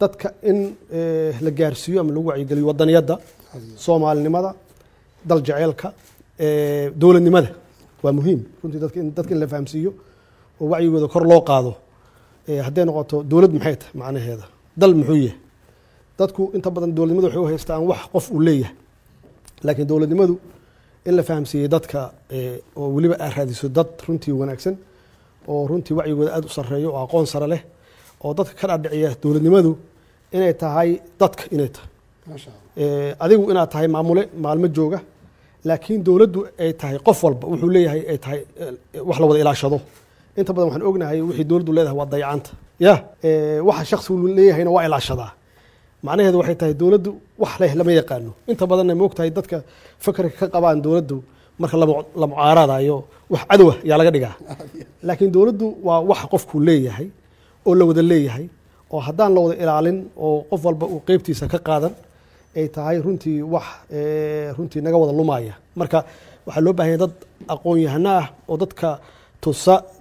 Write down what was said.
dadka in eh, la gaarsiiyo ama lagu wacyigeliyo wadaniyadda soomaalinimada dal jaceylka eh, dowladnimada waa muhiim runtii dadka in dadka in la fahamsiiyo oo wacyigooda kor loo qaado Eh, hadday noqoto dowlad maxay tahay macnaheeda dal muxuu yahay dadku inta badan dowladnimadu waxay u haystaan wax qof uu leeyahay laakiin dowladnimadu in la fahamsiiyey dadka eh, oo weliba aad raadiso dad runtii wanaagsan oo runtii wacyigooda aada u sarreeyo oo aqoon sare leh oo dadka ka dhaadhiciya dowladnimadu inay tahay dadka inay tahay maasha allah Eh, adigu inaad tahay maamule maalmo jooga laakiin dowladdu ay tahay qof walba wuxuu leeyahay ay tahay eh, wax la wada ilaashado inta badan waxaan ognahay wixii dowladdu leedahay waa dayacanta ya eh, waxa shakhsigu leeyahayna waa ilaashadaa macnaheedu waxay tahay dowladdu wax leh lama yaqaano inta badanna ma ogtahay dadka fakarka ka qabaan dowladdu marka lama- la mucaaradayo wax cadowa yaa laga dhigaa laakiin dowladdu waa wax qofku leeyahay oo la wada leeyahay oo haddaan la wada ilaalin oo qof walba uu qeybtiisa ka qaadan ay tahay runtii wax eh, runtii naga wada lumaya marka waxaa loo baahan yahay dad aqoon-yahano ah oo dadka tusa